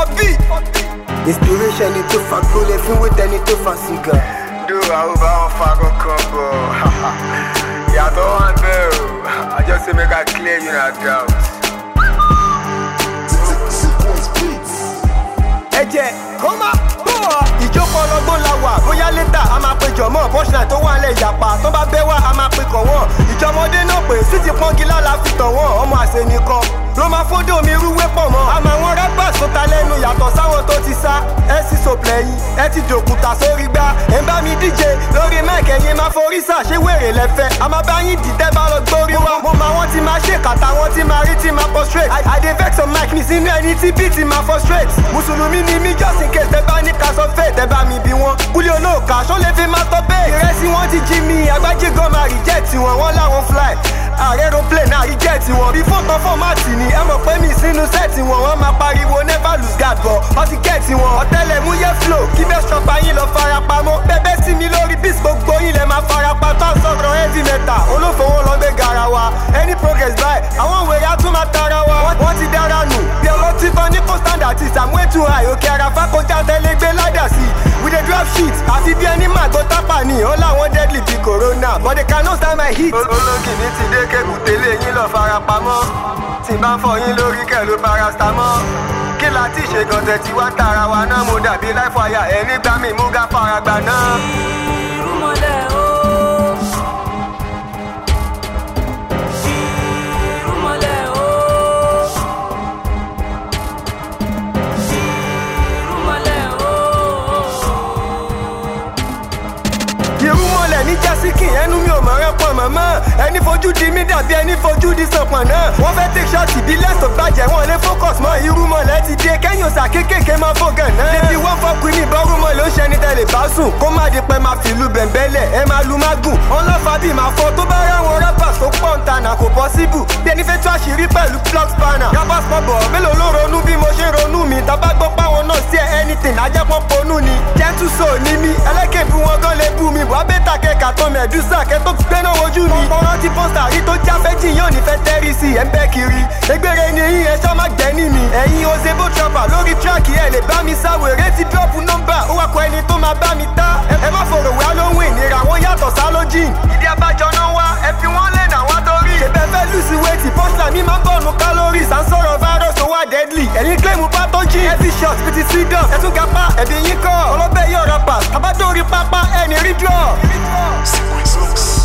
inspiration ni tó fa gbólẹ̀ fún wẹ́tẹ́ ni tó fa sìgá. dúró àwọn bá wọn fa kankan bọ̀ ìyàtọ̀ wọn bẹ́ẹ̀ o I just say make I clear you na doubt. ẹ̀jẹ̀ kó má bọ̀. ìjókòó ọlọ́gbọ́n la wà bóyá létà a máa pe jọ̀mọ́ bọ́ṣà tó wà lẹ̀ yàpá tó bá bẹ́ wá a máa pe kàn wọ́n. ìjọmọdé náà pé sí ti pọ́ngí lála fi tàn wọ́n ọmọ àṣẹ nìkan ló máa fódò mi rúwé pọ̀ mọ́. àmọ́ àwọn rẹ́pà sọta lẹ́nu yàtọ̀ sáwọn tó ti sá ẹ sì sòpìlẹ̀ yìí ẹ ti dòkúta sórí gbá ẹ ń bá mi díje lórí mẹ́ẹ̀kì ẹ̀yin máa forí sà ṣé wèrè lẹ́fẹ̀ a máa bá yín dìtẹ́ bá lọ gbórí wa. mo máa wọ́n ti máa ṣe kàtà wọ́n ti máa rí ti máa prostrate. I- I dey vex on mic mi sínú ẹni tí bí ti máa frustrate. mùsùlùmí ni mí just in case tẹ bá ní ká sọ fẹ́ tẹ bá mi bí wọn. kúlẹ̀ olóòkà ṣó lè fi máa tọ́ bẹ́ẹ̀. ìrẹsì wọn ti jí mi agbájí gan máa reject wọn wọn láwọn fly. ààrẹ aeroplane náà reject wọn. bí fọ́tàn fọ́mátì ni ẹ mọ̀ pé mi sínú sẹ́ẹ̀tì wọn wọ́n máa pariwo never lose guard bọ̀ wọ́n ti gẹ̀ẹ́tì wọn. ọ̀tẹlẹ̀múyẹ́ flow kí bẹ́ẹ̀ ṣọpa yín lọ farapamọ́. bẹ́ẹ̀ sí mi lórí bis gbogbo yín lẹ máa farapa tó ń sọ̀rọ̀ heavy metal olófowó lọ gbé gara wa. any progress báyìí àwọn wèrè á tún máa tara wa. Wọ́n- wọ́n ti dára nù bí ọlọ́tí tán ní kó standard ti sàmúẹ́ tún high òkè àràfà kọjá tẹ́lẹ̀ gbé ládà sí. we dey drop shit àfi bí ẹni màgbọ́ tápà ni ó láwọn deadly bí corona but they cannot stand my heat. olókìní ti dé kébùtélé yín lọ farapamọ́ tí n bá ń fọ yín lórí kẹ̀ ló paracetamol kí la ti ṣe gànjẹ tí wá tara wa náà mo dàbí láìfọ àyà ẹ nígbà mi mú ga faragbà náà. Irúmọlẹ̀ o. Irúmọlẹ̀ o. Irúmọlẹ̀ o. irúmọlẹ̀ ní jásíkì ẹnu mi ò mọ̀ rẹ́ pọ̀ mọ́mọ́ ẹni fojú di mí dàbí ẹni fojú di sọ̀pọ̀ náà wọ́n fẹ́ take shot bí lẹ́sọ̀ bàjẹ́ wọn lé focus mọ́ irúmọlẹ̀ ti dé kẹ́yìn òsà kékèké máa fọ́gàn náà débi wọ́n fọ́kùn ní ìbọ́rúmọlẹ̀ ó ṣẹni tẹ́lẹ̀ bá sùn kó má di pẹ́ máa fìlú bẹ̀ǹbẹ̀lẹ̀ ẹ máa lu mágùn ọlọ́fà bí máa fọ́ tó bá ráwọn rappers tó pọ̀ ń tanà kò possible bí ẹni fẹ́ tú àṣírí pẹ̀lú plug spanner rappers pọ̀ bọ̀ mélòó ló ronú bí mo ṣe ronú mi tábà gbọ́ páwọn náà sí anything ajẹ́pọ̀ ponú ni gentle soul ní mi ẹlẹ́kẹ̀bù wọn gan lè bú mi wà bẹ́tà kẹ́kà tán mẹ́dúsà kẹ́ tó gbéná wojú mi. ọ̀rọ̀ ti pọ́sítà rí tó já fẹ́jì yóò ní fẹ́ tẹ́rì sí ẹ̀ ń bẹ́ kiri. egbére ni yín ẹ ṣọ́ má gbẹ́ ní mi. ẹ̀yin ozebo trapper lórí tíráàkì ẹ̀ lè bá mi sáwèrè ti dọ́ọ̀pù nọ́mbà ó wà kọ́ ẹni tó máa bá mi tá. ẹ ẹ má fòrò wá lóhùn ìnira wọn yàtọ̀ sálójìn. ìdí abájọ náà wá ẹ fi wọ́n lẹ̀ náà wá torí. ṣèbẹ̀ fẹ́ lùsì wéètì pọ́sítà mi máa ń bọ̀nù calories à ń sọ̀rọ̀ virus tó wà deadly. ẹ̀yin kílẹ̀mù pathogen. ẹ fi shot fi ti freedom. ẹ tún gapá ẹ̀bí yín kọ́. ọlọ́bẹ̀ yóò rọpa. tabadórí pápá ẹni rí draw. Sequence Mix.